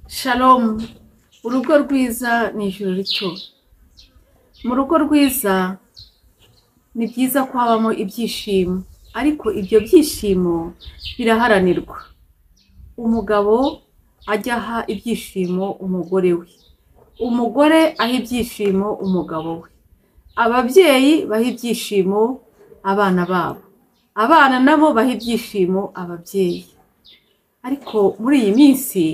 shalomu urugo rwiza ni ijuru rito mu rugo rwiza ni byiza ko habamo ibyishimo ariko ibyo byishimo biraharanirwa umugabo ajya aha ibyishimo umugore we umugore aha ibyishimo umugabo we ababyeyi baha ibyishimo abana babo abana nabo baha ibyishimo ababyeyi ariko muri iyi minsi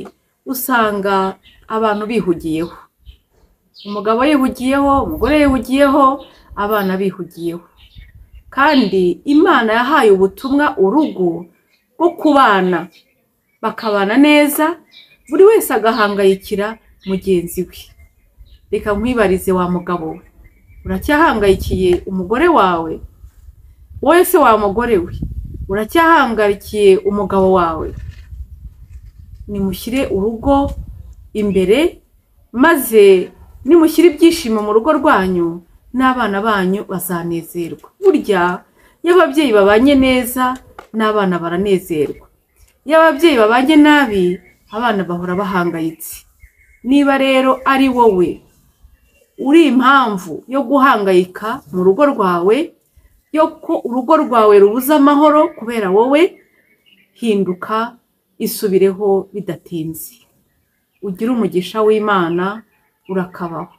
usanga abantu bihugiyeho umugabo yihugiyeho umugore yihugiyeho abana bihugiyeho kandi imana yahaye ubutumwa urugo bwo kubana bakabana neza buri wese agahangayikira mugenzi we reka nkwibarize wa mugabo we uracyahangayikiye umugore wawe wowe se wa mugore we uracyahangayikiye umugabo wawe nimushyire urugo imbere maze nimushyire ibyishimo mu rugo rwanyu n'abana banyu bazanezerwa burya iyo ababyeyi babanye neza n'abana baranezerwa iyo ababyeyi babanye nabi abana bahora bahangayitse niba rero ari wowe uri impamvu yo guhangayika mu rugo rwawe yo ko urugo rwawe rubuze amahoro kubera wowe hinduka isubireho bidatinze ugire umugisha w'imana urakabaho